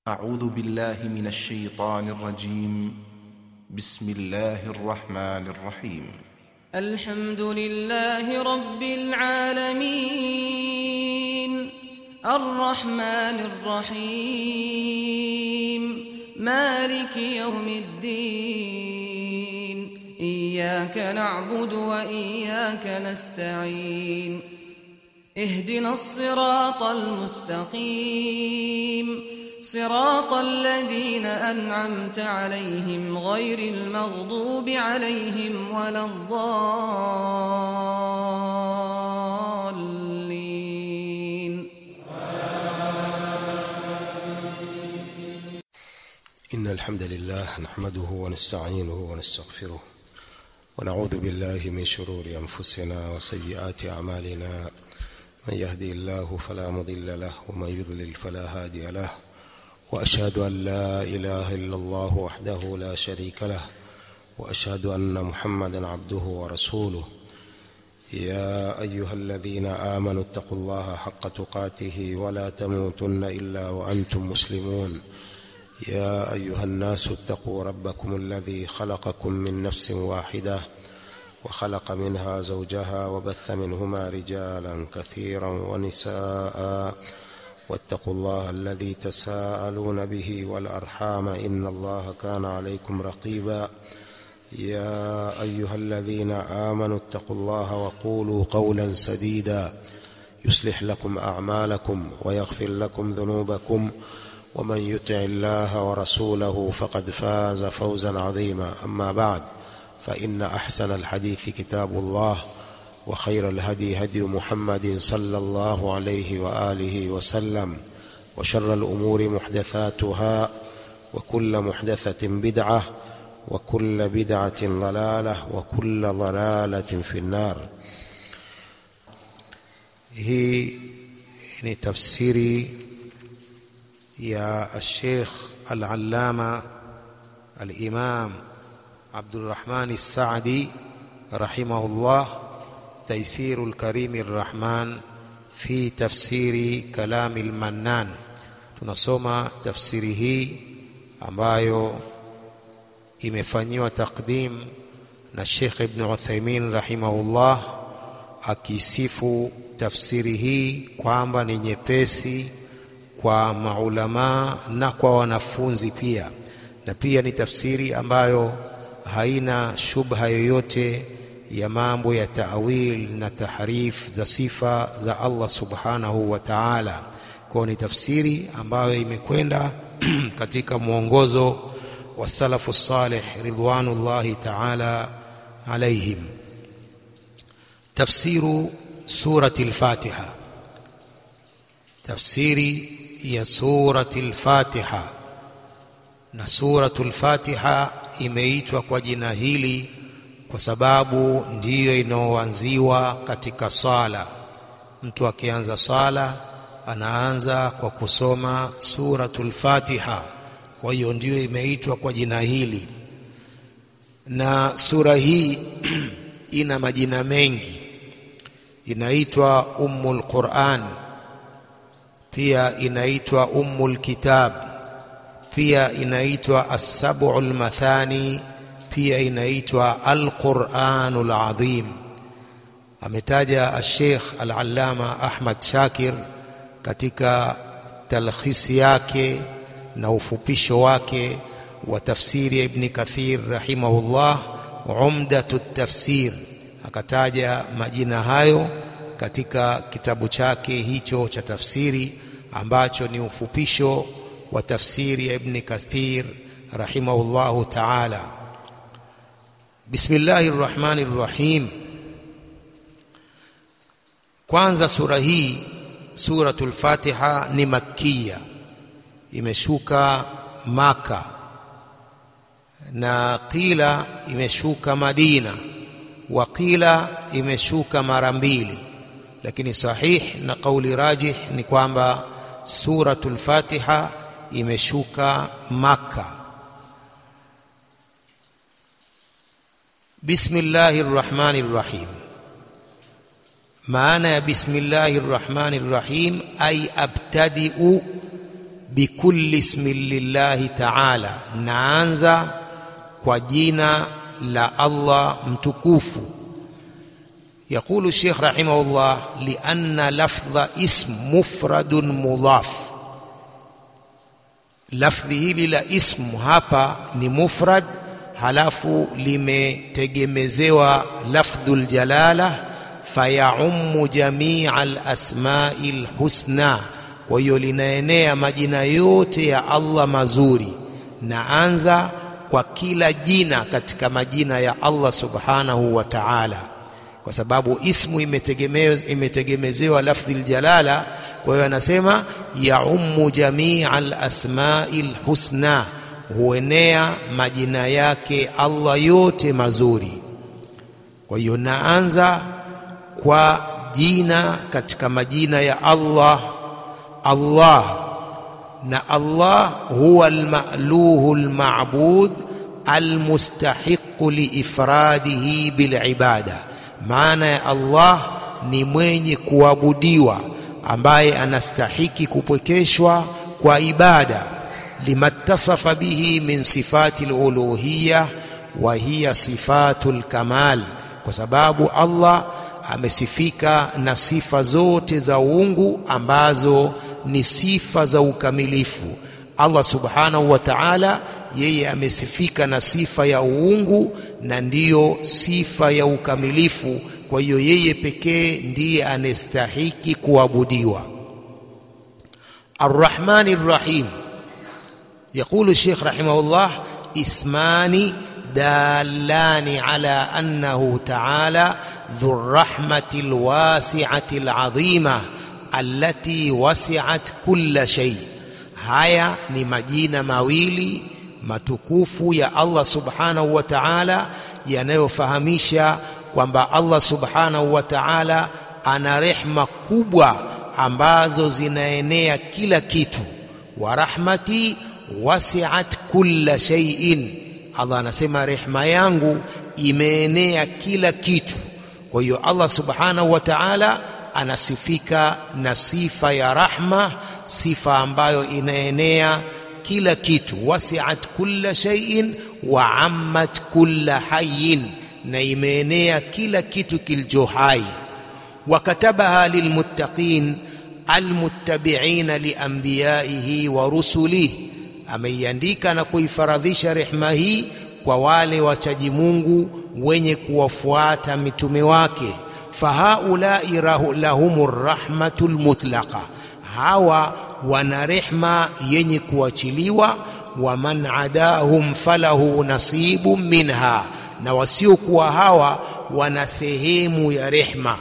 أعوذ بالله من الشيطان الرجيم بسم الله الرحمن الرحيم الحمد لله رب العالمين الرحمن الرحيم مالك يوم الدين إياك نعبد وإياك نستعين اهدنا الصراط المستقيم صراط الذين أنعمت عليهم غير المغضوب عليهم ولا الضالين إن الحمد لله نحمده ونستعينه ونستغفره ونعوذ بالله من شرور أنفسنا وسيئات أعمالنا من يهدي الله فلا مضل له ومن يضلل فلا هادي له وأشهد أن لا إله إلا الله وحده لا شريك له وأشهد أن محمدا عبده ورسوله يا أيها الذين آمنوا اتقوا الله حق تقاته ولا تموتن إلا وأنتم مسلمون يا أيها الناس اتقوا ربكم الذي خلقكم من نفس واحدة وخلق منها زوجها وبث منهما رجالا كثيرا ونساء واتقوا الله الذي تساءلون به والأرحام إن الله كان عليكم رقيبا يا أيها الذين آمنوا اتقوا الله وقولوا قولا سديدا يصلح لكم أعمالكم ويغفر لكم ذنوبكم ومن يطع الله ورسوله فقد فاز فوزا عظيما أما بعد فإن أحسن الحديث كتاب الله وخير الهدي هدي محمد صلى الله عليه وآله وسلم وشر الأمور محدثاتها وكل محدثة بدعة وكل بدعة ضلالة وكل ضلالة في النار هي ni tafsiri ya Sheikh Al-Allama Al-Imam Abdurrahman As-Saadi rahimahullah تيسير الكريم الرحمن في تفسير كلام المنان tunasoma tafsiri hii ambayo imefanyiwa takdim na Sheikh Ibn Uthaymeen rahimahullah akisifu tafsiri hii kwamba ni nyepesi kwa maulama na kwa wanafunzi pia na pia ni tafsiri ambayo haina shubha yoyote ya mambo ya taawil na tahrif za sifa za Allah subhanahu wa ta'ala. Kwa ni tafsiri ambayo imekwenda katika mwongozo wa salafu salih ridwanullahi ta'ala alaihim. Tafsiru surati al-Fatiha, tafsiri ya surati al-Fatiha. Na suratul Fatiha imeitwa kwa jina hili kwa sababu ndiyo inaoanziwa katika sala. Mtu akianza sala anaanza kwa kusoma suratul Fatiha, kwa hiyo ndiyo imeitwa kwa jina hili. Na sura hii ina majina mengi, inaitwa Ummul Quran, pia inaitwa Ummul Kitab, pia inaitwa As-Sab'ul Mathani pia inaitwa Al-Qur'anul Azim. Ametaja Sheikh Al-Allama Ahmad Shakir katika talkhisi yake na ufupisho wake wa tafsiri ya Ibn Kathir rahimahullah, Umdatu Tafsir, akataja majina hayo katika kitabu chake hicho cha tafsiri ambacho ni ufupisho wa tafsiri ya Ibn Kathir rahimahullahu ta'ala. Bismillahir Rahmanir Rahim. Kwanza sura hii suratul Fatiha ni makkiya, imeshuka Maka na qila imeshuka Madina wa qila imeshuka mara mbili, lakini sahih na kauli rajih ni kwamba suratul Fatiha imeshuka Maka. Bismillahir Rahmanir Rahim. Maana ya bismillahir rahmanir rahim ay abtadi'u bikulli ismin lillahi ta'ala naanza kwa jina la Allah mtukufu يقول الشيخ رحمه الله لأن لفظ اسم مفرد مضاف lafdhi hili la ismu hapa ni mufrad halafu limetegemezewa lafdhul jalala fayaummu jamia alasmai lhusna kwa hiyo linaenea majina yote ya allah mazuri naanza kwa kila jina katika majina ya allah subhanahu wa taala kwa sababu ismu imetegemezewa lafdhi ljalala kwa hiyo anasema yaummu jamia alasmai lhusna huenea majina yake allah yote mazuri kwa hiyo naanza kwa jina katika majina ya allah allah na allah huwa almaluhu almabud almustahiqu liifradihi bilibada maana ya allah ni mwenye kuabudiwa ambaye anastahiki kupwekeshwa kwa ibada limattasafa bihi min sifati aluluhiyya wa hiya sifatu lkamal kwa sababu allah amesifika na sifa zote za uungu ambazo ni sifa za ukamilifu allah subhanahu wa taala yeye amesifika na sifa ya uungu na ndiyo sifa ya ukamilifu kwa hiyo yeye pekee ndiye anastahiki kuabudiwa arrahmani rrahim يقول الشيخ رحمه الله اسمان دالان على انه تعالى ذو الرحمه الواسعه العظيمه التي وسعت كل شيء haya ni majina mawili matukufu ya Allah subhanahu wa ta'ala yanayofahamisha kwamba Allah subhanahu wa ta'ala ana rehma kubwa ambazo zinaenea kila kitu wa rahmati wasi'at kulla shay'in Allah anasema rehma yangu imeenea kila kitu kwa hiyo Allah subhanahu wa ta'ala anasifika na sifa ya rahma sifa ambayo inaenea kila kitu wasi'at kulla shay'in wa ammat kulla hayyin na imeenea kila kitu kilicho hai wakatabaha lilmuttaqin almuttabi'ina lianbiyaihi wa rusulihi ameiandika na kuifaradhisha rehma hii kwa wale wachaji Mungu wenye kuwafuata mitume wake fahaulai lahumur rahmatul mutlaqa hawa wana rehma yenye kuachiliwa wa man adahum falahu nasibu minha na wasiokuwa hawa wana sehemu ya rehma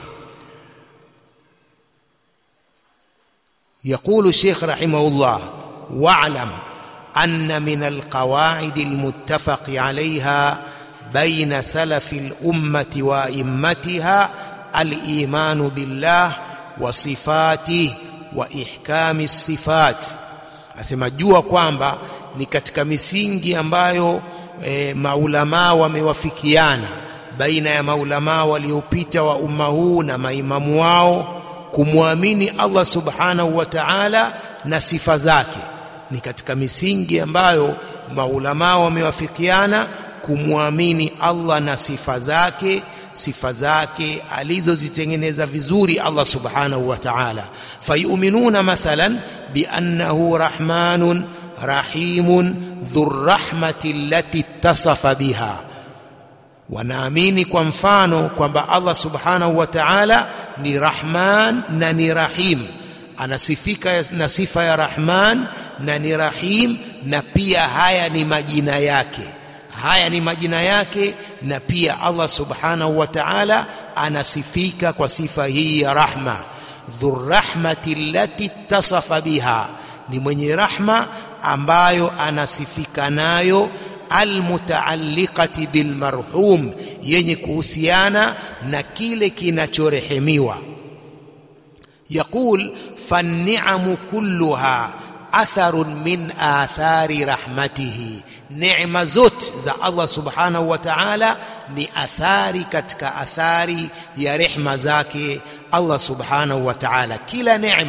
يقول الشيخ رحمه الله واعلم أن من القواعد المتفق عليها بين سلف الأمة وأئمتها الإيمان بالله وصفاته وإحكام الصفات asema jua kwamba ni katika misingi ambayo e, maulamaa wamewafikiana baina ya maulamaa waliopita wa umma huu na maimamu wao kumwamini Allah subhanahu wa ta'ala na sifa zake ni katika misingi ambayo maulamaa wamewafikiana kumwamini Allah na sifa zake sifa zake alizozitengeneza vizuri Allah subhanahu wa ta'ala fayuminuna mathalan biannahu rahmanun rahimun dhurrahmati allati ittasafa biha wanaamini kwa mfano kwamba Allah subhanahu wa ta'ala ni rahman na ni rahim anasifika na sifa ya rahman na ni rahim na pia haya ni majina yake haya ni majina yake na pia Allah subhanahu wa ta'ala anasifika kwa sifa hii ya rahma dhurrahmati allati ittasafa biha ni mwenye rahma ambayo anasifika nayo almutaalliqati bilmarhum yenye kuhusiana na kile kinachorehemiwa yaqul fanni'amu kulluha atharun min athari rahmatihi neema zote za Allah subhanahu wa ta'ala ni athari katika athari ya rehma zake Allah subhanahu wa ta'ala kila neema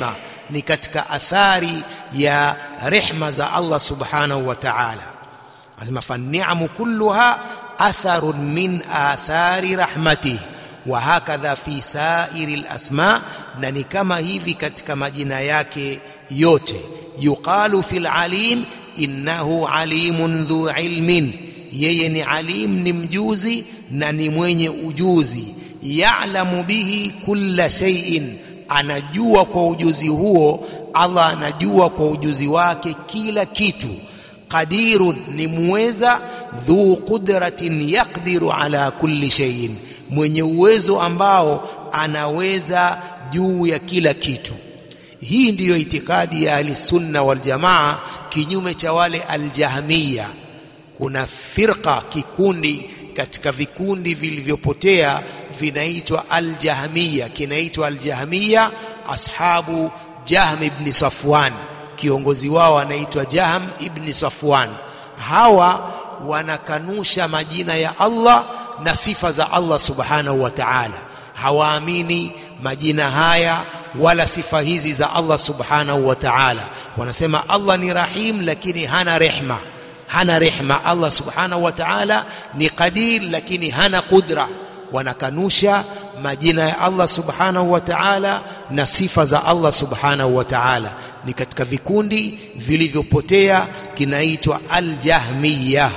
ni katika athari ya rehma za Allah subhanahu wa ta'ala anasema fanni'amu kulluha atharun min athari rahmatihi wa hakadha fi sairi lasma na ni kama hivi katika majina yake yote yuqalu fil alim innahu alimun dhu ilmin yeye ni alim ni mjuzi na ni mwenye ujuzi ya'lamu bihi kulla shay'in anajua kwa ujuzi huo Allah anajua kwa ujuzi wake kila kitu qadirun ni muweza dhu qudratin yaqdiru ala kulli shay'in mwenye uwezo ambao anaweza juu ya kila kitu hii ndiyo itikadi ya ahlisunna waljamaa kinyume cha wale aljahmiya kuna firqa kikundi katika vikundi vilivyopotea vinaitwa aljahmiya kinaitwa aljahmiya ashabu jahm ibn safwan kiongozi wao anaitwa jahm ibn safwan hawa wanakanusha majina ya Allah na sifa za Allah subhanahu wa ta'ala hawaamini majina haya wala sifa hizi za Allah subhanahu wa ta'ala wanasema Allah ni rahim lakini hana rehma hana rehma Allah subhanahu wa ta'ala ni qadir lakini hana qudra wanakanusha majina ya Allah subhanahu wa ta'ala na sifa za Allah subhanahu wa ta'ala ni katika vikundi vilivyopotea kinaitwa al-jahmiyah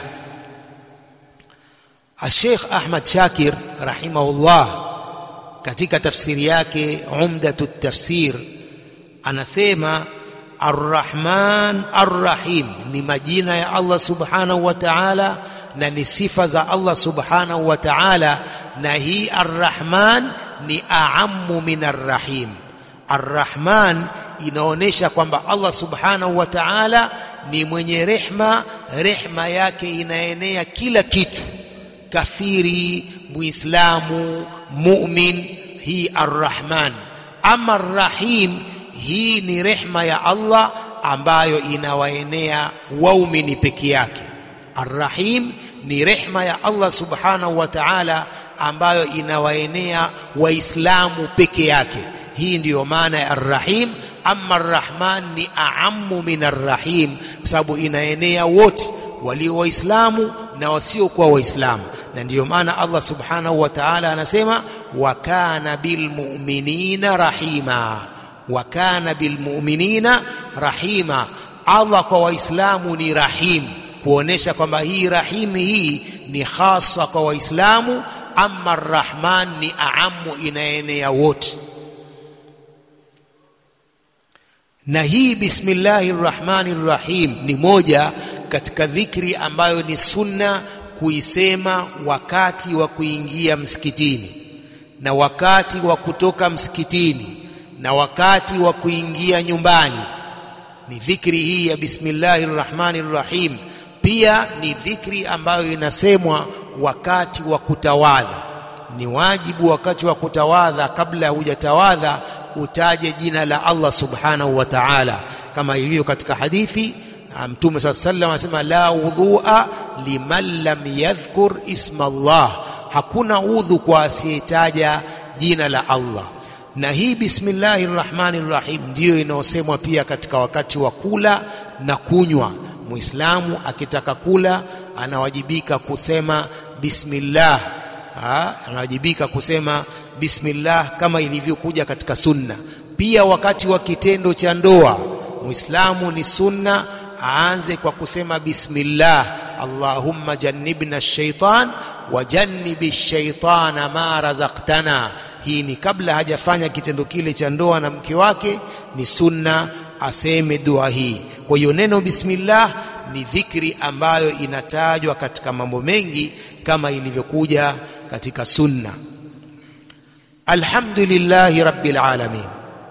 Sheikh Ahmad Shakir rahimahullah katika tafsiri yake Umdatu Tafsir anasema Ar-Rahman Ar-Rahim ni majina ya Allah Subhanahu wa Ta'ala na ni sifa za Allah Subhanahu wa Ta'ala na hii Ar-Rahman ni aamu min Ar-Rahim Ar-Rahman inaonyesha kwamba Allah Subhanahu wa Ta'ala ni mwenye rehma rehma yake inaenea kila kitu kafiri muislamu mu'min hii arrahman ama arrahim hii ni rehma ya Allah ambayo inawaenea waumini peke yake arrahim ni rehma ya Allah subhanahu wa ta'ala ambayo inawaenea waislamu peke yake hii ndiyo maana ya arrahim ama arrahman ni aamu min arrahim kwa sababu inaenea wote walio waislamu na wasiokuwa waislamu na ndiyo maana Allah subhanahu wa ta'ala anasema wa kana bilmu'minina rahima wa kana bilmu'minina rahima Allah kwa waislamu ni rahim kuonesha kwamba hii rahim hii ni hasa kwa waislamu ama arrahman ni aamu inaenea wote na hii bismillahir rahmanir rahim ni moja katika dhikri ambayo ni sunna kuisema wakati wa kuingia msikitini na wakati wa kutoka msikitini na wakati wa kuingia nyumbani ni dhikri hii ya bismillahir rahmanir rahim pia ni dhikri ambayo inasemwa wakati wa kutawadha ni wajibu wakati wa kutawadha kabla hujatawadha utaje jina la Allah subhanahu wa ta'ala kama ilivyo katika hadithi Mtume صلى الله عليه وسلم anasema la wudhua liman lam yadhkur isma Allah hakuna udhu kwa asiyetaja jina la Allah na hii bismillahir rahmanir rahim ndiyo inayosemwa pia katika wakati wa kula na kunywa muislamu akitaka kula anawajibika kusema bismillah ha? anawajibika kusema bismillah kama ilivyokuja katika sunna pia wakati wa kitendo cha ndoa muislamu ni sunna aanze kwa kusema bismillah allahumma jannibna shaitan wa jannibi shaitana ma razaqtana hii ni kabla hajafanya kitendo kile cha ndoa na mke wake ni sunna aseme dua hii kwa hiyo neno bismillah ni dhikri ambayo inatajwa katika mambo mengi kama ilivyokuja katika sunna alhamdulillahi rabbil alamin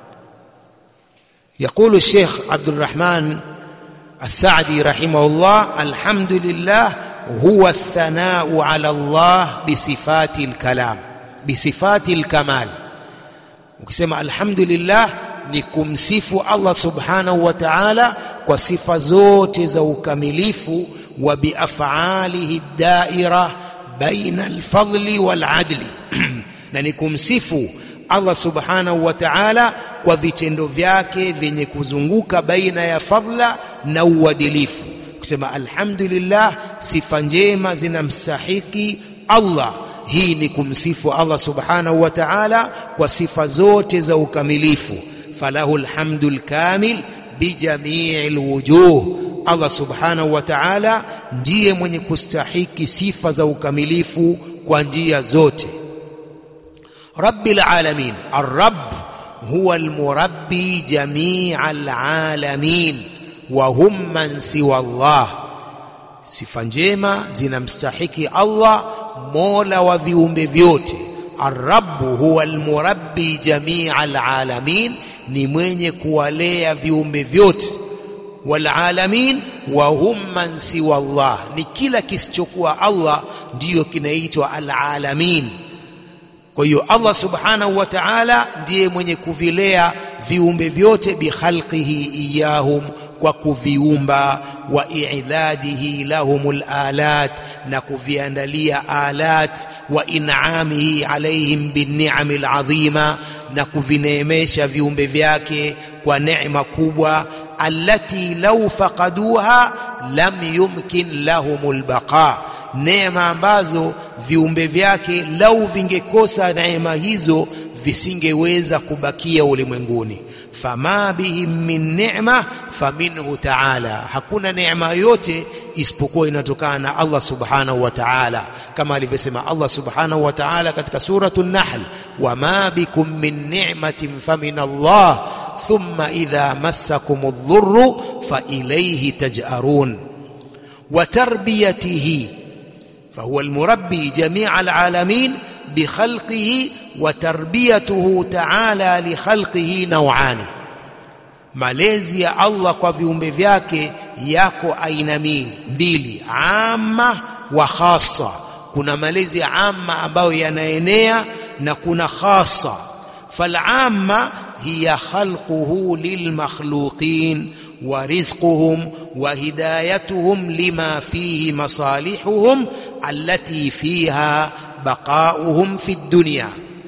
يقول الشيخ عبد الرحمن السعدي رحمه الله الحمد لله هو الثناء على الله بصفات الكلام بصفات الكمال ukisema alhamdulillah ni kumsifu Allah subhanahu wa ta'ala kwa sifa zote za ukamilifu wa biafalihi daira baina alfadli waladli na ni kumsifu Allah subhanahu wa ta'ala kwa vitendo vyake vyenye kuzunguka baina ya fadhla na uadilifu kusema alhamdulillah sifa njema zinamstahiki Allah hii ni kumsifu Allah subhanahu wa ta'ala kwa sifa zote za ukamilifu falahu alhamdul kamil bijamii alwujuh Allah subhanahu wa ta'ala ndiye mwenye kustahiki sifa za ukamilifu kwa njia zote rabbil alamin ar-rabb huwa al-murabbi jamii al-alamin wa hum man siwa Allah sifa njema zinamstahiki Allah mola wa viumbe vyote ar-rabb huwa al-murabbi jamii al-alamin ni mwenye kuwalea viumbe vyote walalamin wa hum man siwa Allah ni kila kisichokuwa Allah ndiyo kinaitwa alalamin kwa hiyo Allah subhanahu wa ta'ala ndiye mwenye kuvilea viumbe vyote bikhalqihi iyahum kwa kuviumba wa i'dadihi lahumul alat na kuviandalia alat wa in'amihi alaihim binni'amil azima na kuvineemesha viumbe vyake kwa neema kubwa allati law faqaduha lam yumkin lahumul baqa neema ambazo viumbe vyake lau vingekosa neema hizo visingeweza kubakia ulimwenguni fama bihim min ni'ma faminhu ta'ala hakuna neema yote isipokuwa inatokana na Allah subhanahu wa ta'ala kama alivyosema Allah subhanahu wa ta'ala katika suratu an-nahl wama bikum min ni'matin famin Allah thumma idha massakum adh-dhurru fa ilayhi taj'arun wa tarbiyatihi فهو المربي جميع العالمين بخلقه وتربيته تعالى لخلقه نوعان malezi ya Allah kwa viumbe vyake yako aina mbili amma wa khassa kuna malezi ya amma ambayo yanaenea na kuna khassa falamma hiya khalquhu lilmakhluqin wa rizquhum wa hidayatuhum lima fihi masalihuhum allati fiha baqauhum fi dunya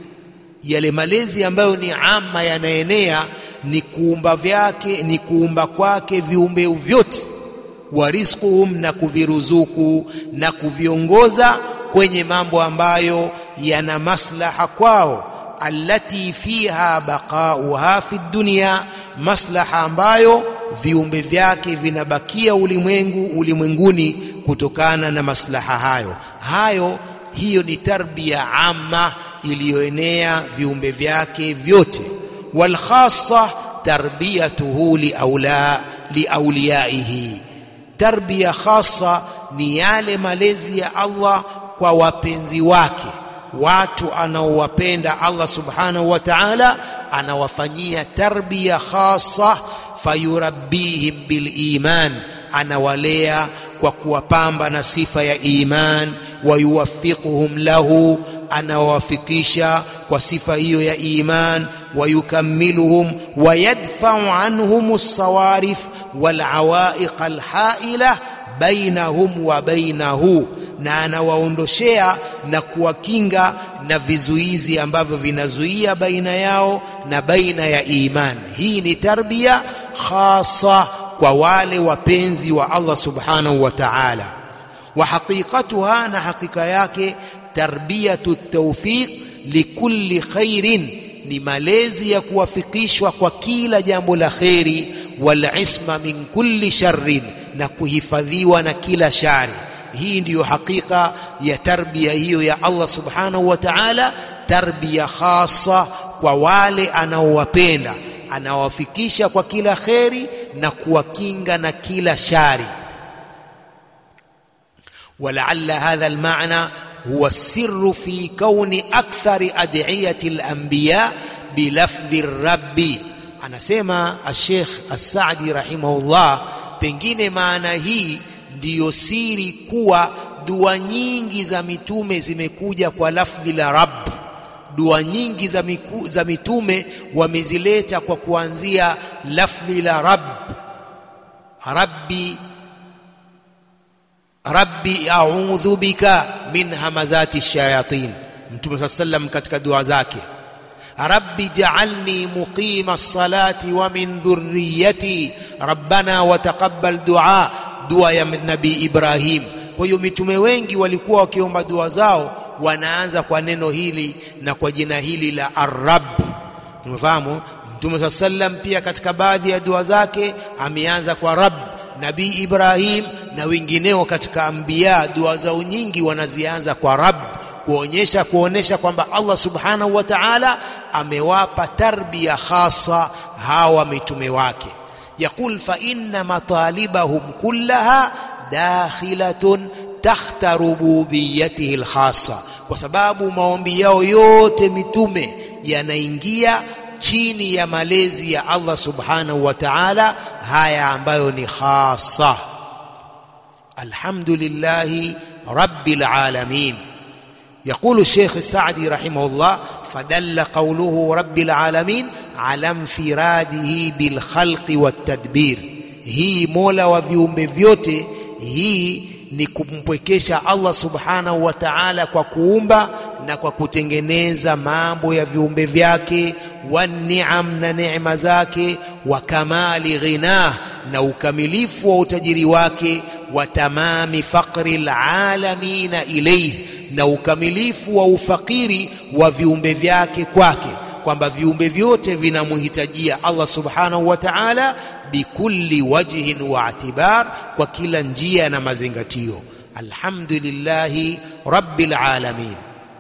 yale malezi ambayo ni ama yanaenea ni kuumba vyake ni kuumba kwake viumbe vyote wa rizquhum na kuviruzuku na kuviongoza kwenye mambo ambayo yana maslaha kwao allati fiha baqauha fi dunya maslaha ambayo viumbe vyake vinabakia ulimwengu ulimwenguni kutokana na maslaha hayo hayo hiyo ni tarbia amma iliyoenea viumbe vyake vyote wal khassa tarbiyatuhu liaula liauliyaihi tarbia khassa ni yale malezi ya Allah kwa wapenzi wake watu anaowapenda Allah subhanahu wa ta'ala anawafanyia tarbia khassa fayurabbihim bil iman anawalea kwa kuwapamba na sifa ya iman wayuwaffiquhum lahu anawafikisha kwa sifa hiyo ya iman wayukammiluhum wayadfa'u anhum as-sawarif wal awaiq al-ha'ila bainahum wa bainahu na anawaondoshea na kuwakinga na vizuizi ambavyo vinazuia baina yao na baina ya iman hii ni tarbia khasa kwa wale wapenzi wa Allah subhanahu wa ta'ala wa haqiqatuha na hakika yake tarbiyatu tawfiq likulli khairin ni malezi ya kuwafikishwa kwa kila jambo la kheri wal isma min kulli sharrin na kuhifadhiwa na kila shari hii ndiyo hakika ya tarbia hiyo ya Allah subhanahu wa ta'ala tarbia khasa kwa wale anaowapenda anawafikisha kwa kila kheri na kuwakinga na kila shari ولعل هذا المعنى هو السر في كون أكثر أدعية الأنبياء بلفظ الرب anasema الشيخ السعدي رحمه الله pengine maana hii ndiyo siri kuwa dua nyingi za mitume zimekuja kwa lafdhi la rabb dua nyingi za, miku, za mitume wamezileta kwa kuanzia lafdhi la rabb rabbi rabbi a'udhu bika min hamazati shayatin mtume saa sallam katika dua zake rabbi ja'alni muqima as-salati wa min dhurriyyati rabbana wa taqabbal du'a dua ya nabii Ibrahim kwa hiyo mitume wengi walikuwa wakiomba dua zao wanaanza kwa neno hili na kwa jina hili la ar-rabb tumefahamu mtume saa sallam pia katika baadhi ya dua zake ameanza kwa rabb nabii Ibrahim na wengineo katika anbiya dua zao nyingi wanazianza kwa rabb kuonyesha kuonesha kwamba Allah subhanahu wa ta'ala amewapa tarbia khasa hawa mitume wake يقول فإن مطالبهم كلها داخلة تحت ربوبيته الخاصة kwa sababu maombi yao yote mitume yanaingia chini ya malezi ya Allah subhanahu wa ta'ala haya ambayo ni khasa alhamdulillahi rabbil alamin يقول الشيخ السعدي رحمه الله فدل قوله رب العالمين على انفراده بالخلق والتدبير hii mola wa viumbe vyote hii ni kumpwekesha Allah subhanahu wa ta'ala kwa kuumba na kwa kutengeneza mambo ya viumbe vyake wa ni'am na neema zake wa kamali ghinah na ukamilifu wa utajiri wake wa tamami faqri alalamina ilayhi na ukamilifu wa ufakiri wa viumbe vyake kwake kwamba viumbe vyote vinamhitajia Allah subhanahu wa ta'ala bikulli wajhin wa atibar kwa kila njia na mazingatio alhamdulillahi rabbil alamin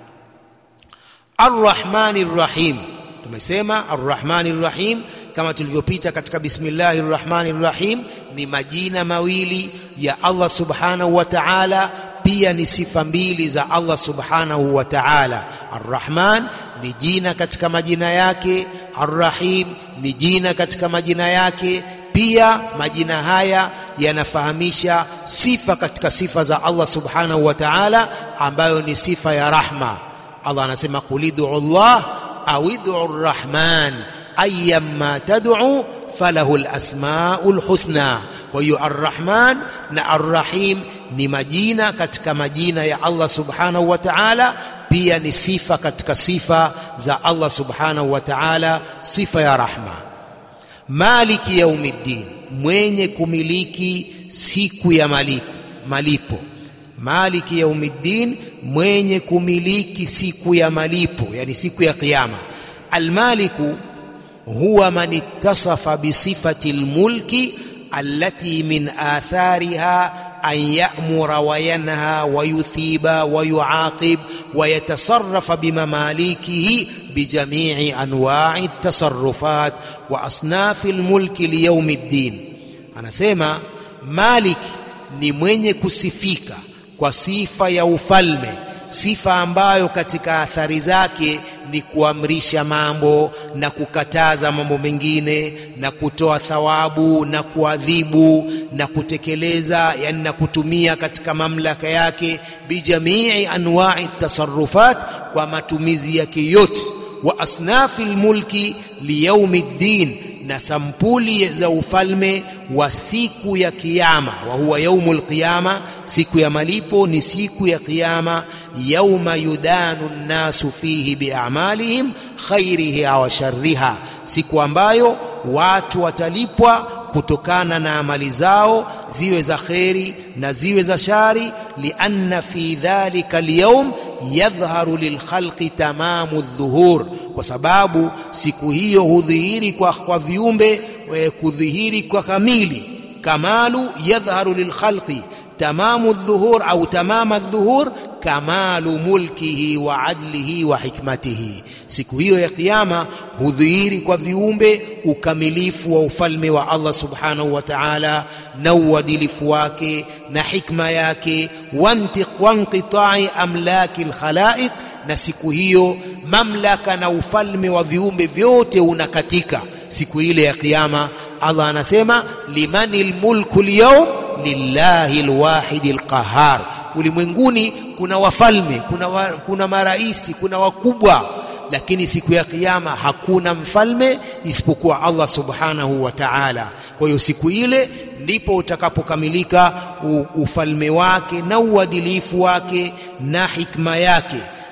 arrahmanir rahim tumesema arrahmanir rahim kama tulivyopita katika bismillahir rahmanir rahim ni majina mawili ya Allah subhanahu wa ta'ala pia ni sifa mbili za Allah subhanahu wa ta'ala arrahman ni jina katika majina yake arrahim ni jina katika majina yake pia majina haya yanafahamisha sifa katika sifa za Allah subhanahu wa ta'ala ambayo ni sifa ya rahma Allah anasema qulidu Allah au id'u arrahman ayyamma tad'u falahu alasmaul husna kwa hiyo arrahman na arrahim ni majina katika majina ya Allah subhanahu wa ta'ala pia ni sifa katika sifa za Allah subhanahu wa ta'ala sifa ya rahma maliki yaumiddin mwenye kumiliki siku ya maliku, malipo maliki yaumiddin mwenye kumiliki siku ya malipo yani siku ya kiyama almaliku huwa man ittasafa bisifati almulki allati min athariha أن يأمر وينهى ويثيب ويعاقب ويتصرف بمماليكه بجميع أنواع التصرفات وأصناف الملك ليوم الدين أنا سيما مالك ni mwenye kusifika kwa sifa ya ufalme sifa ambayo katika athari zake ni kuamrisha mambo na kukataza mambo mengine na kutoa thawabu na kuadhibu na kutekeleza yani na kutumia katika mamlaka yake bijamii anwa'i tasarrufat kwa matumizi yake yote wa asnafi lmulki liyaumi ddin na sampuli za ufalme wa siku ya kiyama wa huwa yaumul qiyama siku ya malipo ni siku ya kiyama yauma yudanu nnasu fihi biamalihim khairiha wa sharriha siku ambayo watu watalipwa kutokana na amali zao ziwe za kheri na ziwe za shari lianna fi dhalika alyawm yadhharu lilkhalqi tamamu dhuhur kwa sababu siku hiyo hudhihiri kwa, kwa viumbe kudhihiri kwa kamili kamalu yadhharu lilkhalqi tamamu dhuhur au tamama dhuhur kamalu mulkihi wa adlihi wa hikmatihi siku hiyo ya kiyama hudhihiri kwa viumbe ukamilifu wa ufalme wa Allah subhanahu wa ta'ala na uadilifu wake na hikma yake wanqitai amlaki alkhalaiq na siku hiyo mamlaka na ufalme wa viumbe vyote unakatika siku ile ya kiyama Allah anasema limanil mulku alyawm lillahi alwahid alqahar ulimwenguni kuna wafalme kuna, wa, kuna maraisi kuna wakubwa lakini siku ya kiyama hakuna mfalme isipokuwa Allah subhanahu wa ta'ala kwa hiyo siku ile ndipo utakapokamilika ufalme wake na uadilifu wake na hikma yake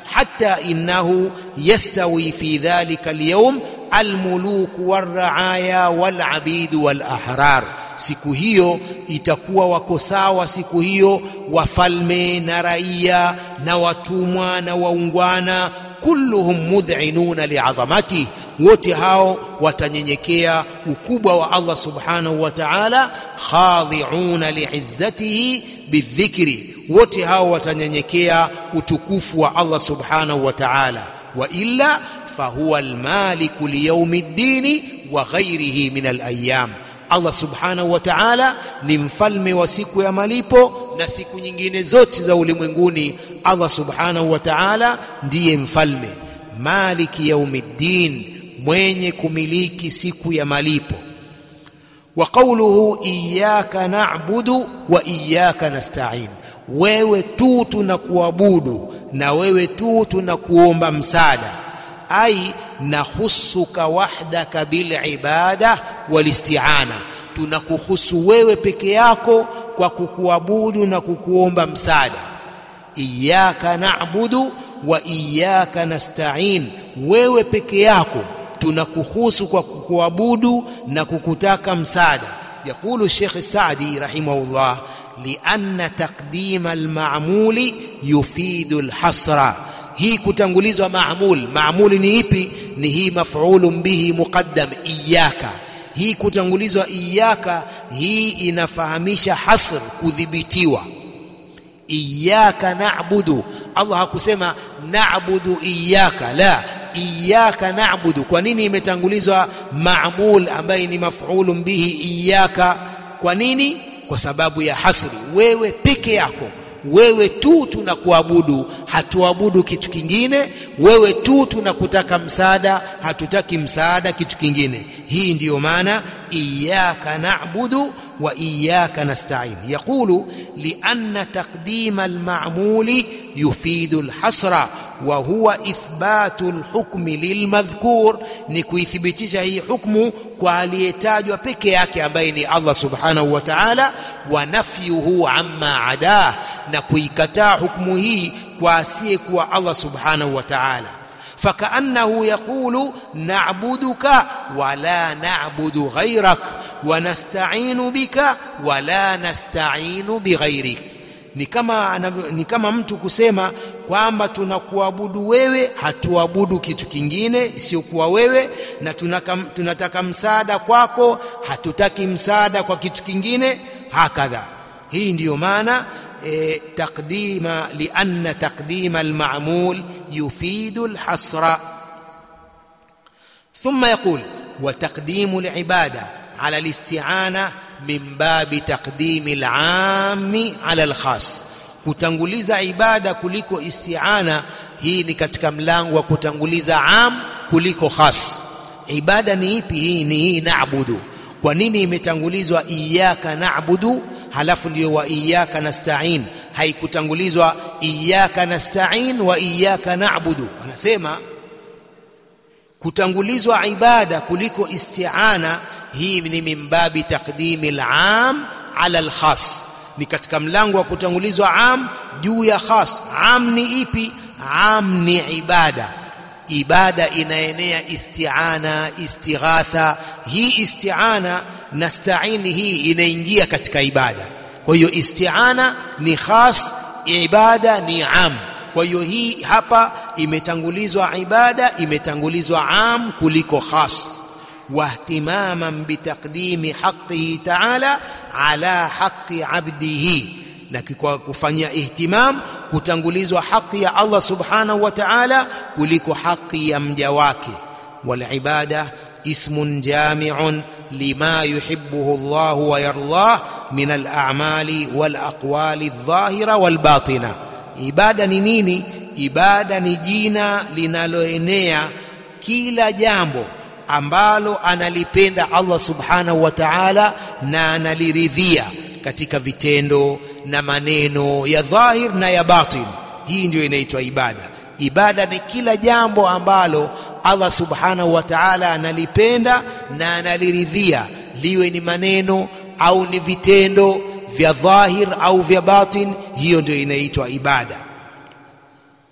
حتى إنه يستوي في ذلك اليوم الملوك والرعايا والعبيد والأحرار siku hiyo itakuwa wako sawa siku hiyo wafalme na raia na watumwa na waungwana kulluhum mudhinuna liadhamati wote hao watanyenyekea ukubwa wa Allah subhanahu wa ta'ala khadi'una li'izzatihi bidhikri wote hao watanyenyekea utukufu wa Allah subhanahu wa ta'ala wa illa fahuwa almaliku liyaumi ddini wa ghairihi min alayam Allah subhanahu wa ta'ala ni mfalme wa siku ya malipo na siku nyingine zote za ulimwenguni Allah subhanahu wa ta'ala ndiye mfalme maliki yaumiddin mwenye kumiliki siku ya malipo wa qawluhu iyyaka na'budu wa iyyaka nasta'in wewe tu tunakuabudu na wewe tu tunakuomba msaada ai nahusuka wahdaka bilibada walisti'ana tunakuhusu wewe peke yako kwa kukuabudu na kukuomba msaada iyyaka na'budu wa iyyaka nasta'in wewe peke yako tunakuhusu kwa kukuabudu na kukutaka msaada يقول الشيخ السعدي رحمه الله لأن تقديم المعمول يفيد الحصر hii kutangulizwa maamul maamuli ni ipi ni hii maf'ulun bihi muqaddam iyyaka hii kutangulizwa iyyaka hii inafahamisha hasr kudhibitiwa iyyaka na'budu Allah hakusema na'budu iyyaka la iyyaka na'budu kwa nini imetangulizwa maamul ambaye ni maf'ulun bihi iyyaka kwa nini kwa sababu ya hasri wewe peke yako wewe tu tunakuabudu hatuabudu kitu kingine wewe tu tunakutaka msaada hatutaki msaada kitu kingine hii ndiyo maana iyyaka na'budu wa iyyaka nasta'in yaqulu lianna taqdima alma'muli yufidu alhasra wa huwa ithbatu alhukmi lilmadhkur ni kuithibitisha hii hukmu kwa aliyetajwa peke yake ambaye ni Allah subhanahu wa ta'ala wa nafyuhu amma adah na kuikataa hukumu hii kwa asiyekuwa Allah subhanahu wa ta'ala فكأنه يقول نعبدك ولا نعبد غيرك ونستعين بك ولا نستعين بغيرك ni kama ni kama mtu kusema kwamba tunakuabudu wewe hatuabudu kitu kingine isiyokuwa wewe na tunaka, tunataka msaada kwako hatutaki msaada kwa kitu kingine hakadha hii ndiyo maana e, taqdima lianna taqdima alma'mul yufidu alhasra ثم يقول وتقديم العباده على الاستعانه من باب تقديم العام على الخاص kutanguliza ibada kuliko isti'ana hii ni katika mlango wa kutanguliza am kuliko khas ibada ni ipi hii ni hii naabudu kwa nini imetangulizwa iyyaka naabudu halafu ndio wa iyyaka nasta'in haikutangulizwa iyyaka nasta'in wa iyyaka na'budu anasema kutangulizwa ibada kuliko isti'ana hii ni mimbabi taqdimi al-am ala al-khas ni katika mlango wa kutangulizwa am juu ya khas am ni ipi am ni ibada ibada inaenea isti'ana istighatha hii isti'ana nasta'ini hii inaingia katika ibada kwa hiyo isti'ana ni khas ibada ni am kwa hiyo hii hapa imetangulizwa ibada imetangulizwa am kuliko khas wahtimaman bitaqdimi haqqihi ta'ala ala haqqi 'abdihi na kwa kufanyia ihtimam kutangulizwa haki ya Allah subhanahu wa ta'ala kuliko haki ya mja wake wal ibada ismun jami'un lima yuhibbuhu Allah wa yardah min al a'mali wal aqwali adh-dhahira wal batina ibada ni nini ibada ni jina linaloenea kila jambo ambalo analipenda Allah subhanahu wa ta'ala na analiridhia katika vitendo na maneno ya dhahir na ya batin hii ndio inaitwa ibada ibada ni kila jambo ambalo Allah subhanahu wa ta'ala analipenda na analiridhia liwe ni maneno au ni vitendo vya dhahir au vya batin hiyo ndio inaitwa ibada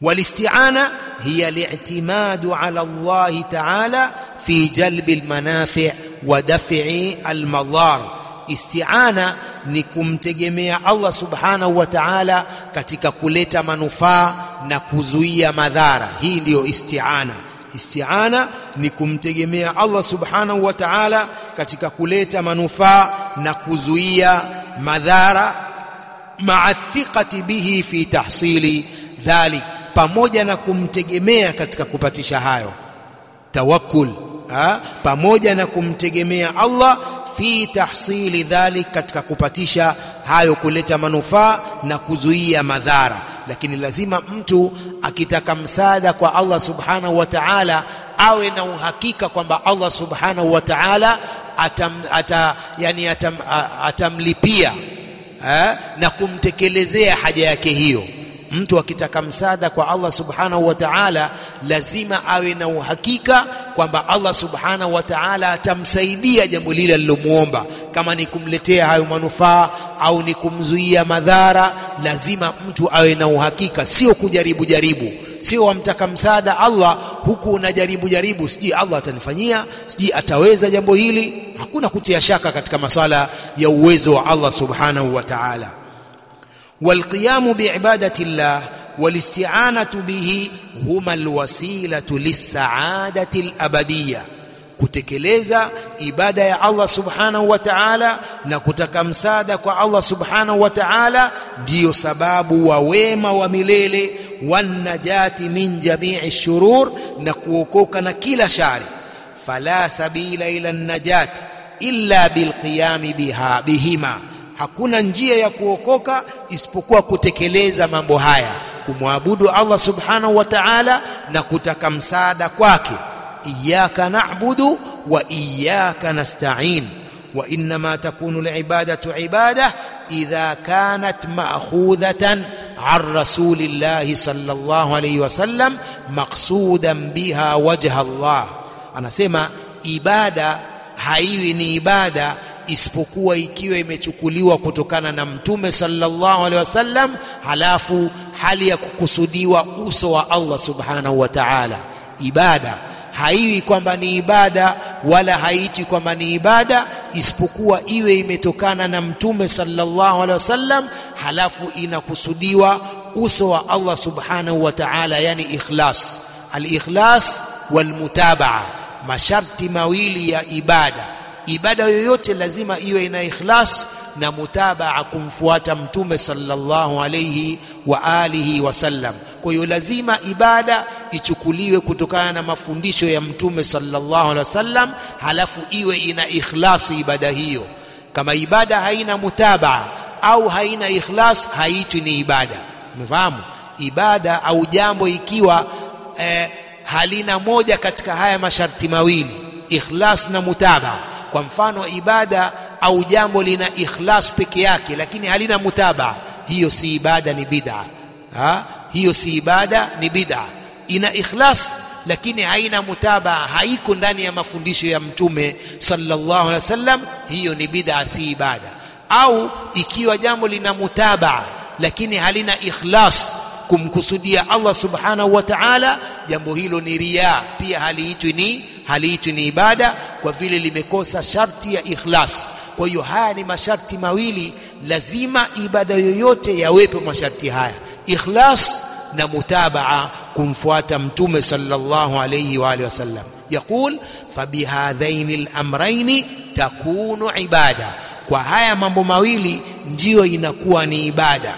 والاستعانة هي الاعتماد على الله تعالى في جلب المنافع ودفع المضار استعانة ni kumtegemea Allah subhanahu wa ta'ala katika kuleta manufaa na kuzuia madhara hii ndiyo isti'ana isti'ana ni kumtegemea Allah subhanahu wa ta'ala katika kuleta manufaa na kuzuia madhara ma'a thiqati bihi fi tahsili dhalik pamoja na kumtegemea katika kupatisha hayo tawakkul ha? pamoja na kumtegemea Allah fi tahsili dhalik katika kupatisha hayo kuleta manufaa na kuzuia madhara lakini lazima mtu akitaka msaada kwa Allah subhanahu wa ta'ala awe na uhakika kwamba Allah subhanahu wa ta'ala atam, ata, yani atam, atamlipia eh, na kumtekelezea haja yake hiyo mtu akitaka msaada kwa Allah subhanahu wa ta'ala lazima awe na uhakika kwamba Allah subhanahu wa ta'ala atamsaidia jambo lile alilomuomba kama ni kumletea hayo manufaa au ni kumzuia madhara lazima mtu awe na uhakika sio kujaribu jaribu sio wamtaka msaada Allah huku unajaribu jaribu sijui Allah atanifanyia sijui ataweza jambo hili hakuna kutia shaka katika maswala ya uwezo wa Allah subhanahu wa ta'ala والقيام بعبادة الله والاستعانة به هما الوسيلة للسعادة الأبدية kutekeleza ibada ya Allah subhanahu wa ta'ala na kutaka msaada kwa Allah subhanahu wa ta'ala ndiyo sababu wa wema wa milele wanajati min jami'i shurur na kuokoka na kila shari fala sabila ila najat illa bilqiyami biha bihima hakuna njia ya kuokoka isipokuwa kutekeleza mambo haya kumwabudu Allah subhanahu wa ta'ala na kutaka msaada kwake iyyaka na'budu wa iyyaka nasta'in wa inma takunu al'ibadatu ibada idha kanat ma'khudhatan عن رسول الله صلى الله عليه وسلم مقصودا بها وجه الله anasema ibada haiwi ni ibada isipokuwa ikiwa imechukuliwa kutokana na mtume sallallahu alaihi wasallam halafu hali ya kukusudiwa uso wa Allah subhanahu wa ta'ala ibada haiwi kwamba ni ibada wala haiti kwamba ni ibada isipokuwa iwe imetokana na mtume sallallahu alaihi wasallam halafu inakusudiwa uso wa Allah subhanahu wa ta'ala yani ikhlas al-ikhlas wal-mutabaa masharti mawili ya ibada ibada yoyote lazima iwe ina ikhlas na mutabaa kumfuata mtume sallallahu alayhi wa alihi wasallam kwa hiyo lazima ibada ichukuliwe kutokana na mafundisho ya mtume sallallahu alaihi wasallam halafu iwe ina ikhlasi ibada hiyo kama ibada haina mutabaa au haina ikhlas haitwi ni ibada umefahamu ibada au jambo ikiwa eh, halina moja katika haya masharti mawili ikhlas na mutabaa kwa mfano ibada au jambo lina ikhlas peke yake lakini halina mutabaa hiyo si ibada ni bid'a ha hiyo si ibada ni bid'a ina ikhlas lakini haina mutabaa haiko ndani ya mafundisho ya mtume sallallahu alaihi wasallam hiyo ni bid'a si ibada au ikiwa jambo lina mutabaa lakini halina ikhlas kumkusudia Allah subhanahu wa ta'ala jambo hilo ni riya pia haliitwi ni haliitwi ni ibada kwa vile limekosa sharti ya ikhlas kwa hiyo haya ni masharti mawili lazima ibada yoyote yawepo masharti haya ikhlas na mutabaa kumfuata mtume sallallahu alayhi wa alihi wasallam yaqul fabihadhaini al-amrayn takunu ibada kwa haya mambo mawili ndiyo inakuwa ni ibada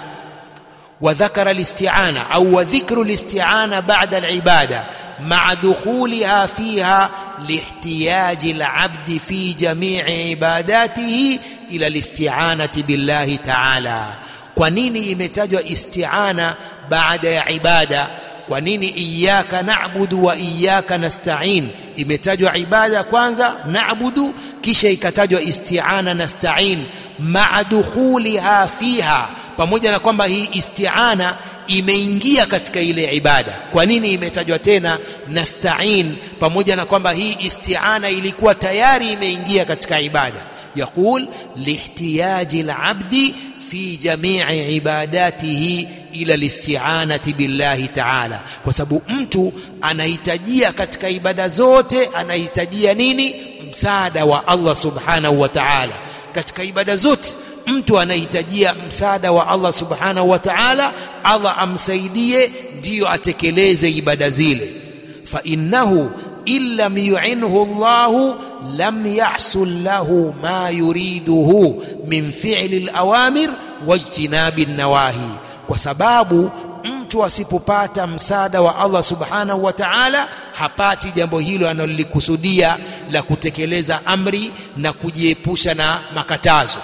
وذكر الاستعانة أو وذكر الاستعانة بعد العبادة مع دخولها فيها لاحتياج العبد في جميع عباداته إلى الاستعانة بالله تعالى kwanini imetajwa isti'ana baada ya ibada kwa nini iyyaka na'budu wa iyyaka nasta'in imetajwa ibada kwanza na'budu kisha ikatajwa isti'ana nasta'in ma'a dukhuliha fiha pamoja na kwamba hii isti'ana imeingia katika ile ibada kwa nini imetajwa tena nasta'in pamoja na kwamba hii isti'ana ilikuwa tayari imeingia katika ibada yaqul lihtiyaji al-abdi fi jami'i ibadatihi ila listi'anati billahi ta'ala kwa sababu mtu anahitajia katika ibada zote anahitajia nini msaada wa Allah subhanahu wa ta'ala katika ibada zote mtu anahitajia msaada wa Allah subhanahu wa ta'ala Allah amsaidie ndiyo atekeleze ibada zile fa innahu illam yu'inhu Allah lam yahsul lahu ma yuriduhu min fi'li al-awamir wajtinabi an-nawahi kwa sababu mtu asipopata msaada wa Allah subhanahu wa ta'ala hapati jambo hilo analolikusudia la kutekeleza amri na kujiepusha na makatazo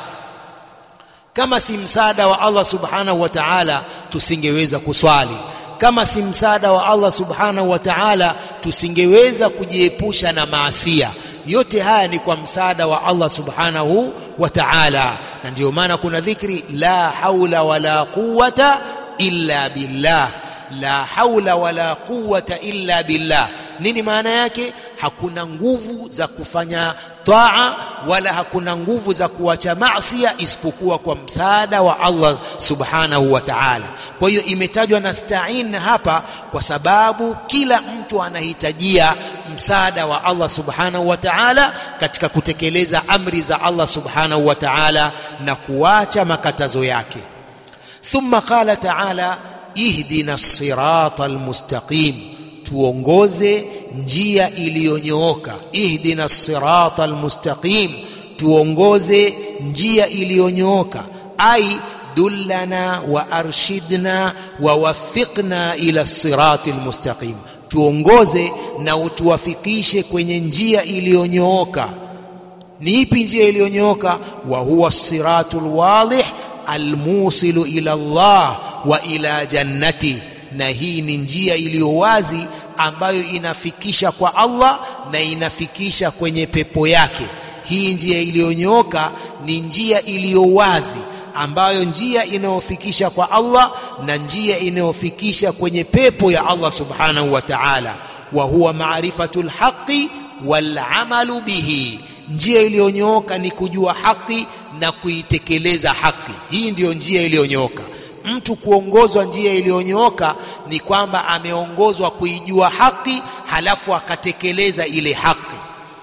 kama si msaada wa Allah subhanahu wa ta'ala tusingeweza kuswali kama si msaada wa Allah subhanahu wa ta'ala tusingeweza kujiepusha na maasia yote haya ni kwa msaada wa Allah subhanahu wa ta'ala na ndio maana kuna dhikri la haula wala quwwata illa billah la haula wala quwwata illa billah nini maana yake hakuna nguvu za kufanya taa wala hakuna nguvu za kuacha maasiya isipokuwa kwa msaada wa Allah subhanahu wa ta'ala kwa hiyo imetajwa nasta'in hapa kwa sababu kila mtu anahitajia msaada wa Allah subhanahu wa ta'ala katika kutekeleza amri za Allah subhanahu wa ta'ala na kuacha makatazo yake thumma qala ta'ala ihdina sirata almustaqim tuongoze njia iliyonyooka ihdina sirata almustaqim tuongoze njia iliyonyooka ai dullana wa arshidna wa waffiqna ila sirati almustaqim tuongoze na utuwafikishe kwenye njia iliyonyooka ni ipi njia iliyonyooka wa huwa siratul wadih almusilu ila Allah wa ila jannati na hii ni njia iliyo wazi ambayo inafikisha kwa Allah na inafikisha kwenye pepo yake hii njia iliyonyooka ni njia iliyo wazi ambayo njia inayofikisha kwa Allah na njia inayofikisha kwenye pepo ya Allah subhanahu wa ta'ala wa huwa maarifatul haqi wal amalu bihi njia iliyonyooka ni kujua haki na kuitekeleza haki hii ndiyo njia iliyonyooka mtu kuongozwa njia iliyonyooka ni kwamba ameongozwa kuijua haki halafu akatekeleza ile haki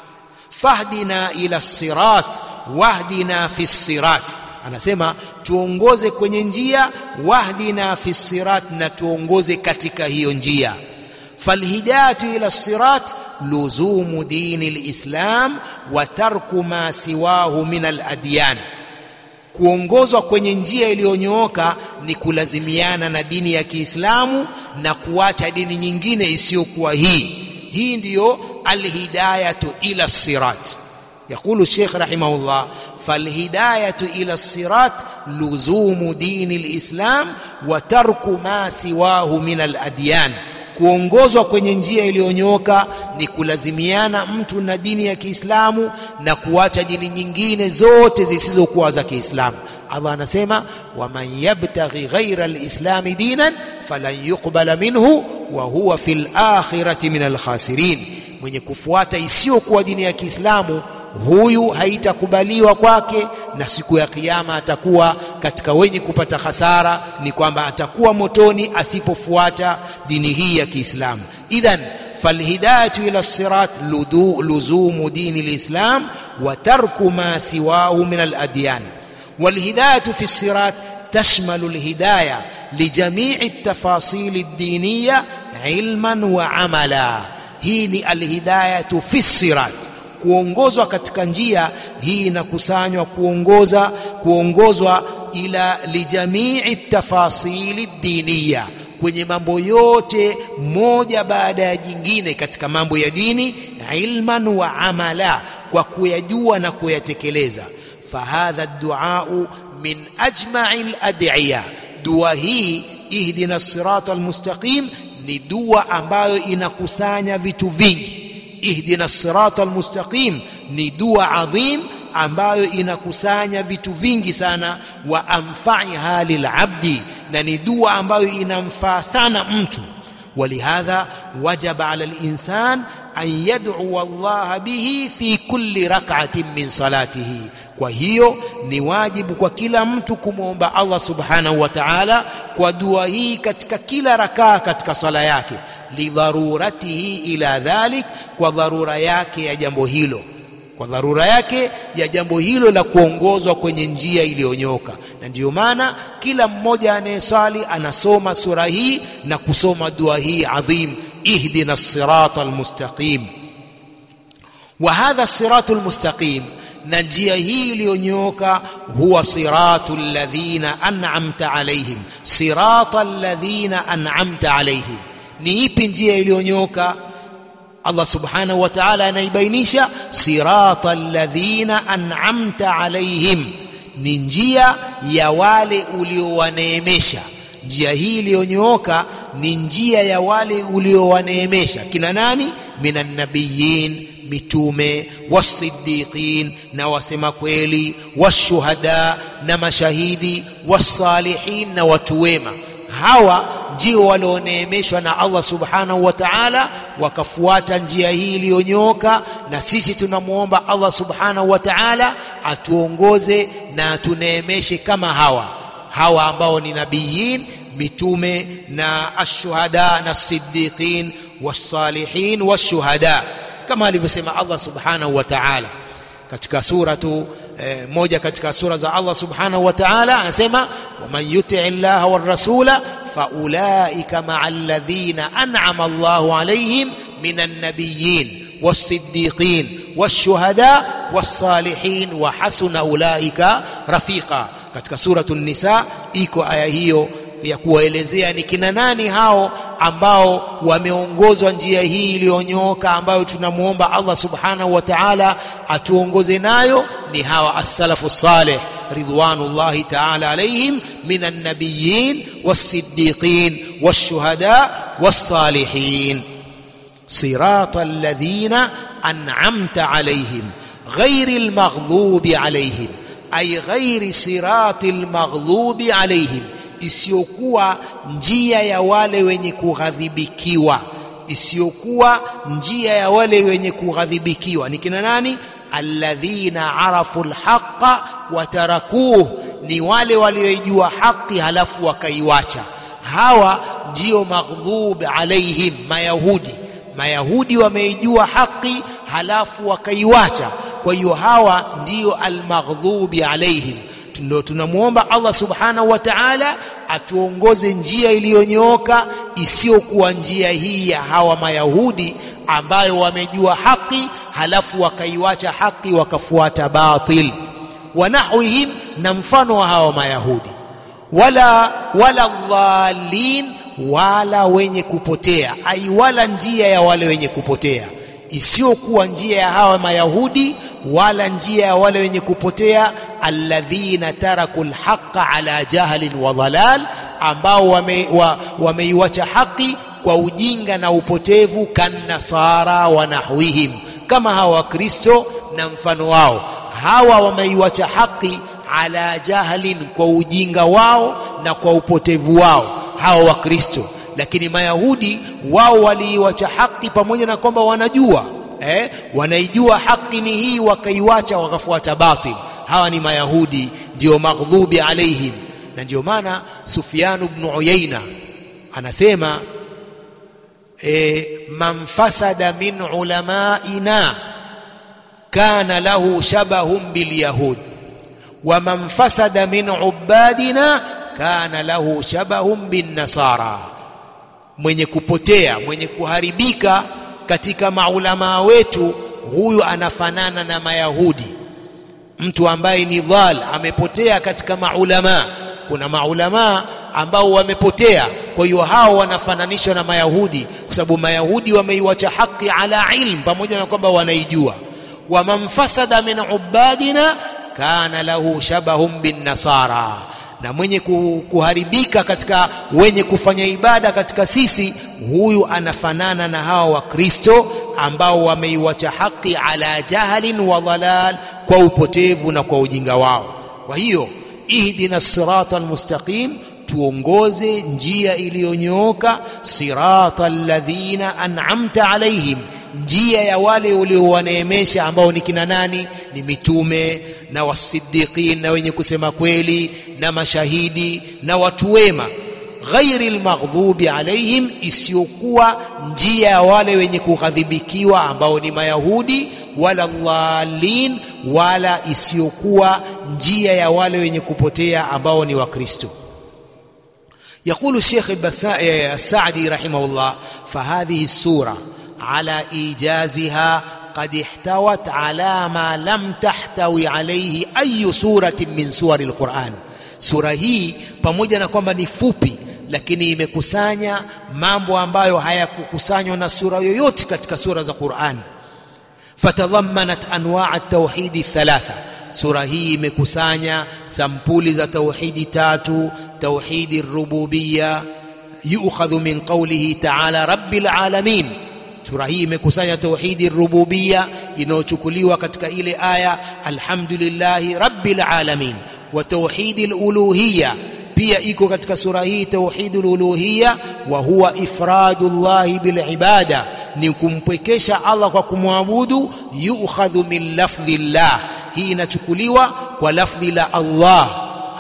fahdina ila sirat wahdina fi sirat anasema tuongoze kwenye njia wahdina fi sirat na tuongoze katika hiyo njia falhidayatu ila sirat luzumu dini lislam wa tarku ma siwahu min aladyan kuongozwa kwenye njia iliyonyooka ni kulazimiana na dini ya Kiislamu na kuacha dini nyingine isiyokuwa hii hii ndiyo alhidayatu ila sirat يقول الشيخ رحمه الله فالهداية إلى الصراط لزوم دين الإسلام وترك ما سواه من الأديان kuongozwa kwenye njia iliyonyooka ni kulazimiana mtu na dini ya Kiislamu na kuacha dini nyingine zote zisizokuwa za Kiislamu. Allah anasema waman yabtaghi ghaira alislami dinan falan yuqbala minhu wa huwa fil akhirati min alkhasirin, mwenye kufuata isiyokuwa dini ya Kiislamu huyu haitakubaliwa kwake na siku ya kiyama atakuwa katika wenye kupata hasara ni kwamba atakuwa motoni asipofuata dini hii ya Kiislamu idhan falhidayatu ila sirat luzumu dini lislam wa tarku ma siwahu min aladyan walhidayatu fi sirat tashmalu alhidaya lijamii التفاصيل الدينية علما وعملا hii ni alhidayatu fi sirat kuongozwa katika njia hii inakusanywa kuongoza kuongozwa ila lijamii tafasili diniya kwenye mambo yote moja baada ya jingine katika mambo ya dini ilman wa amala kwa kuyajua na kuyatekeleza fahadha duau min ajma'i al-ad'iya dua hii ihdina sirata almustaqim ni dua ambayo inakusanya vitu vingi ihdina sirata almustaqim ni dua adhim ambayo inakusanya vitu vingi sana wa anfaiha lilabdi na ni dua ambayo inamfaa sana mtu ولهذا وجب على الإنسان an yad'u Allah bihi fi kulli rak'atin min salatihi kwa hiyo ni wajibu kwa kila mtu kumwomba Allah subhanahu wa ta'ala kwa dua hii katika kila rakaa katika sala yake lidharuratihi ila dhalik kwa dharura yake ya jambo hilo kwa dharura yake ya jambo hilo la kuongozwa kwenye njia iliyonyoka na ndiyo maana kila mmoja anayesali anasoma sura hii na kusoma dua hii adhim ihdina sirata almustaqim wa hadha siratu almustaqim na njia hii iliyonyooka huwa siratu alladhina an'amta alaihim sirata alladhina an'amta alaihim ni ipi njia iliyonyooka Allah subhanahu wa ta'ala anaibainisha sirata alladhina an'amta alaihim ni njia ya wale uliowaneemesha njia hii iliyonyooka ni njia ya wale uliowaneemesha kina nani minan nabiyyin mitume wasiddiqin na wasema kweli washuhada na mashahidi wasalihin na watu wema hawa ndio walioneemeshwa na Allah subhanahu wa ta'ala wakafuata njia hii iliyonyooka na sisi tunamwomba Allah subhanahu wa ta'ala atuongoze na atuneemeshe kama hawa hawa ambao ni nabiyin mitume na ashuhada na siddiqin wasalihin washuhada kama alivyosema Allah subhanahu wa ta'ala katika suratu eh, moja katika sura za Allah subhanahu wa ta'ala anasema waman yuti llaha war rasula faulaika maa alladhina an'ama Allahu alayhim minan nabiyyin was-siddiqin wash-shuhada was-salihin wa hasuna ulaika rafiqa katika suratu nisa iko aya hiyo ya kuwaelezea ni kina nani hao ambao wameongozwa njia hii iliyonyooka ambayo tunamwomba Allah subhanahu wa ta'ala atuongoze nayo ni hawa as-salafu salih ridwanullahi ta'ala alayhim minan nabiyyin was-siddiqin wash-shuhada was-salihin sirata alladhina an'amta alayhim ghayril maghdubi alayhim ay ghayri siratil maghdubi alayhim isiyokuwa njia ya wale wenye kughadhibikiwa isiyokuwa njia ya wale wenye kughadhibikiwa ni kina nani alladhina arafu alhaqa watarakuh ni wale walioijua haki halafu wakaiwacha hawa ndio maghdhub alaihim mayahudi mayahudi wameijua haki halafu wakaiwacha kwa hiyo hawa ndio almaghdubi alaihim ndio tunamwomba Allah subhanahu wa ta'ala atuongoze njia iliyonyooka isiyokuwa njia hii ya hawa mayahudi ambayo wamejua haki halafu wakaiwacha haki wakafuata batil wanahwihim na mfano wa hawa mayahudi wala wala dhalin wala wenye kupotea ai wala njia ya wale wenye kupotea isiyokuwa njia ya hawa mayahudi wala njia ya wale wenye kupotea alladhina taraku alhaqa ala jahlin wa dhalal ambao wameiwacha wame haki kwa ujinga na upotevu kannasara wa nahwihim kama hawa wakristo na mfano wao hawa wameiwacha haki ala jahlin kwa ujinga wao na kwa upotevu wao hawa wakristo lakini mayahudi wao waliiwacha haki pamoja na kwamba wanajua eh, wanaijua haki ni hii wakaiwacha wakafuata batil hawa ni mayahudi ndio maghdhubi alaihim na ndio maana Sufyan ibn Uyaina anasema e, man fasada min ulamaina kana lahu shabahun bilyahud wa man fasada min ubadina kana lahu shabahun bin nasara mwenye kupotea mwenye kuharibika katika maulamaa wetu huyu anafanana na mayahudi mtu ambaye ni dhal amepotea katika maulamaa kuna maulamaa ambao wamepotea kwa hiyo hao wanafananishwa na mayahudi kwa sababu mayahudi wameiwacha haki ala ilm pamoja na kwamba wanaijua wa man fasada min ubadina kana lahu shabahun bin nasara na mwenye kuharibika katika wenye kufanya ibada katika sisi huyu anafanana na hawa wakristo ambao wameiwacha haki ala jahlin wa dhalal kwa upotevu na kwa ujinga wao kwa hiyo ihdina sirata almustaqim tuongoze njia iliyonyooka sirata alladhina an'amta alaihim njia ya wale uliowaneemesha ambao ni kina nani ni mitume na wasiddiqin na wenye kusema kweli na mashahidi na watu wema ghairi lmaghdubi alaihim isiyokuwa njia ya wale wenye kughadhibikiwa ambao ni mayahudi wala dhalin wala isiyokuwa njia ya wale wenye kupotea ambao ni wakristo يقول الشيخ السعدي رحمه الله فهذه السورة على إيجازها قد احتوت على ما لم تحتوي عليه أي سورة من سور القرآن سورة هي pamoja na kwamba ni fupi lakini imekusanya mambo ambayo hayakukusanywa na sura yoyote katika sura za Qur'an fatadhammanat anwa' at-tauhid thalatha sura hii imekusanya sampuli za tauhidi tatu tauhidi rububiyya yu'khadhu min qawlihi ta'ala rabbil alamin sura hii imekusanya tauhidi rububiyya inayochukuliwa katika ile aya alhamdulillahi rabbil alamin wa tauhidi aluluhiyya pia iko katika sura hii tauhidul uluhiyya wa huwa ifradullahi bil ibada ni kumpwekesha Allah kwa kumwabudu yu'khadhu min lafdhillah hii inachukuliwa kwa lafdhi la Allah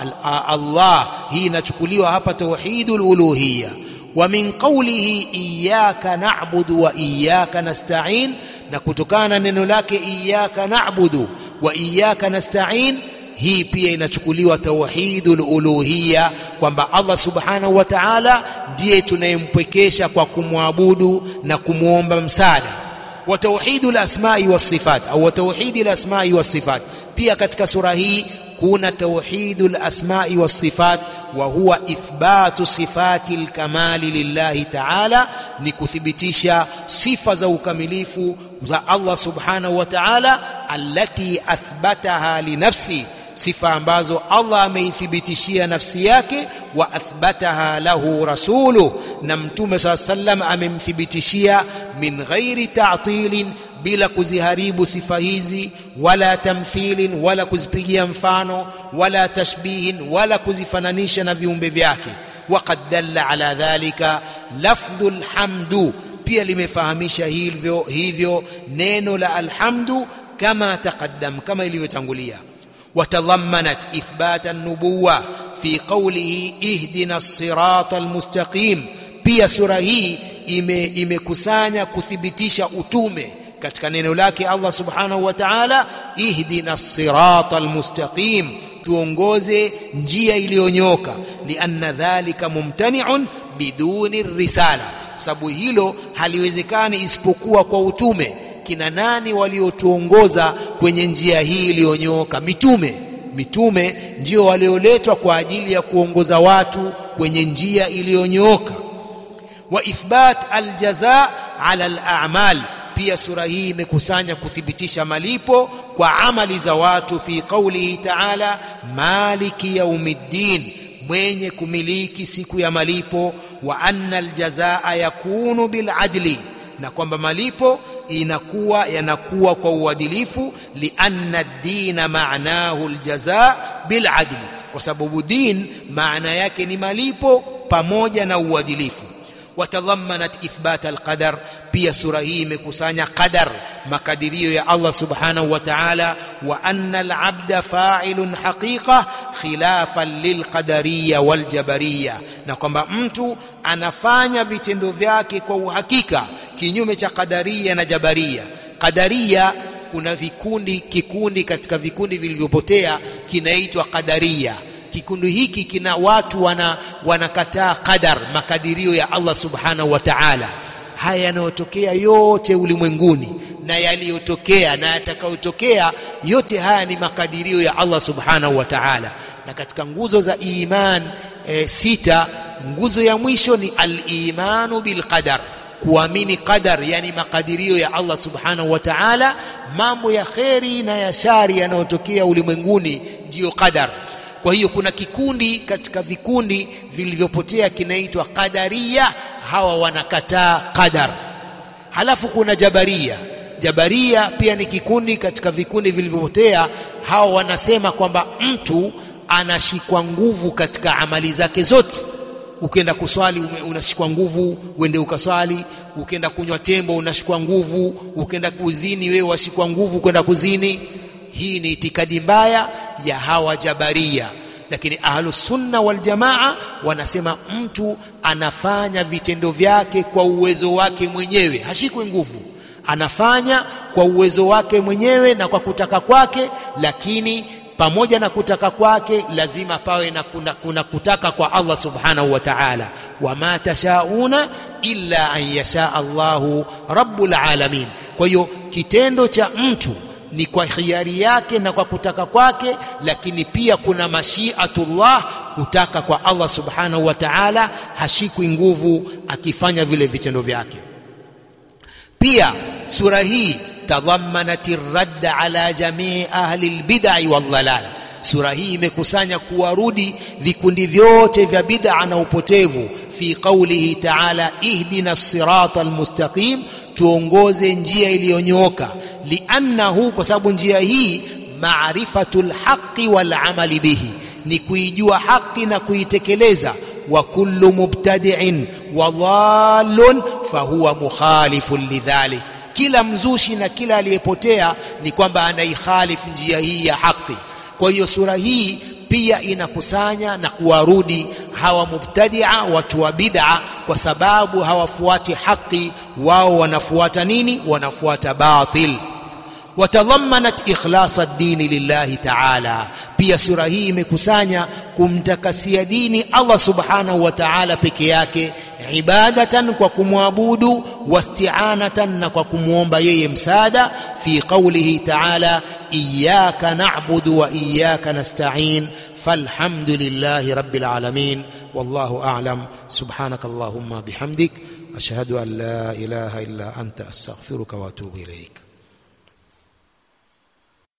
Allah hii inachukuliwa hapa tauhidul uluhiyya wa min qawlihi iyyaka na'budu wa iyyaka nasta'in na kutokana na neno lake iyyaka na'budu wa iyyaka nasta'in hii pia inachukuliwa tauhidul uluhiyya kwamba Allah subhanahu wa ta'ala ndiye tunayempwekesha kwa kumwabudu na kumwomba msaada wa tauhidul asma'i was sifat au tauhidul asma'i was sifat pia katika sura hii kuna tauhidul asma'i was sifat wa huwa ithbatu sifati alkamali lillahi ta'ala ni kuthibitisha sifa za ukamilifu za Allah subhanahu wa ta'ala allati athbataha li nafsi sifa ambazo Allah ameithibitishia nafsi yake wa athbataha lahu rasulu na mtume saa sallam amemthibitishia min ghairi ta'tilin bila kuziharibu sifa hizi wala tamthilin wala kuzipigia mfano wala tashbihin wala kuzifananisha na viumbe vyake waqad dalla ala dhalika lafdhul hamdu pia limefahamisha hivyo hivyo neno la alhamdu kama taqaddam kama ilivyotangulia وتضمنت إثبات النبوة في قوله اهدنا الصراط المستقيم pia sura hii ime imekusanya kuthibitisha utume katika neno lake Allah subhanahu wa ta'ala ihdina sirata almustaqim tuongoze njia iliyonyoka lianna dhalika mumtani'un biduni risala sababu hilo haliwezekani isipokuwa kwa utume kina nani waliotuongoza kwenye njia hii iliyonyooka mitume mitume ndio walioletwa kwa ajili ya kuongoza watu kwenye njia iliyonyooka wa ithbat aljaza ala al'amal pia sura hii imekusanya kuthibitisha malipo kwa amali za watu fi qawlihi ta'ala maliki yaumiddin mwenye kumiliki siku ya malipo wa anna aljazaa yakunu biladli na kwamba malipo inakuwa yanakuwa kwa uadilifu lianna dina maanahu aljaza biladli kwa sababu din maana yake ni malipo pamoja na uadilifu watadhammanat ithbat alqadar pia sura hii imekusanya qadar makadirio ya Allah subhanahu wa ta'ala wa anna alabda fa'ilun haqiqa khilafan lilqadariyya waljabariyya na kwamba mtu anafanya vitendo vyake kwa uhakika kinyume cha qadaria na jabaria qadaria kuna vikundi kikundi katika vikundi vilivyopotea kinaitwa qadaria kikundi hiki kina watu wana wanakataa qadar makadirio ya Allah subhanahu wa ta'ala haya yanayotokea yote ulimwenguni na yaliyotokea na yatakayotokea yote haya ni makadirio ya Allah subhanahu wa ta'ala na katika nguzo za iman e, sita nguzo ya mwisho ni al-imanu bil qadar kuamini qadar yani makadirio ya Allah subhanahu wa ta'ala mambo ya kheri na ya shari yanayotokea ulimwenguni ndiyo qadar kwa hiyo kuna kikundi katika vikundi vilivyopotea kinaitwa qadaria hawa wanakataa qadar halafu kuna jabaria jabaria pia ni kikundi katika vikundi vilivyopotea hawa wanasema kwamba mtu anashikwa nguvu katika amali zake zote ukienda kuswali ume- unashikwa nguvu uende ukaswali ukienda kunywa tembo unashikwa nguvu ukienda kuzini wewe washikwa nguvu kwenda kuzini hii ni itikadi mbaya ya hawa jabaria lakini ahlus sunna wal jamaa wanasema mtu anafanya vitendo vyake kwa uwezo wake mwenyewe hashikwi nguvu anafanya kwa uwezo wake mwenyewe na kwa kutaka kwake lakini pamoja na kutaka kwake lazima pawe na kuna, kuna kutaka kwa Allah subhanahu wa ta'ala wama tashauna illa an yasha Allahu rabbul alamin kwa hiyo kitendo cha mtu ni kwa khiari yake na kwa kutaka kwake lakini pia kuna mashiatullah kutaka kwa Allah subhanahu wa ta'ala hashikwi nguvu akifanya vile vitendo vyake pia sura hii tadhammanat radd ala jamii ahli albid'i wadhalal sura hii imekusanya kuwarudi vikundi vyote vya bid'a na upotevu fi qawlihi ta'ala ihdina sirata almustaqim tuongoze njia iliyonyooka liannahu kwa sababu njia hii maarifatul haqqi wal amali bihi ni kuijua haki na kuitekeleza wa kullu mubtadi'in wa dhallun fahuwa mukhalifun lidhalik kila mzushi na kila aliyepotea ni kwamba anaikhalifu njia hii ya haki kwa hiyo sura hii pia inakusanya na kuwarudi hawa mubtadia watu wa bid'a kwa sababu hawafuati haki wao wanafuata nini wanafuata batil watadhammanat ikhlasa dini lillahi ta'ala pia sura hii imekusanya kumtakasia dini Allah subhanahu wa ta'ala peke yake ibadatan kwa kumwabudu wasti'anatan na kwa kumwomba yeye msaada fi qawlihi ta'ala iyyaka na'budu wa iyyaka nasta'in falhamdulillahi rabbil alamin wallahu a'lam subhanaka allahumma bihamdik ashhadu an la ilaha illa anta astaghfiruka wa atubu ilayk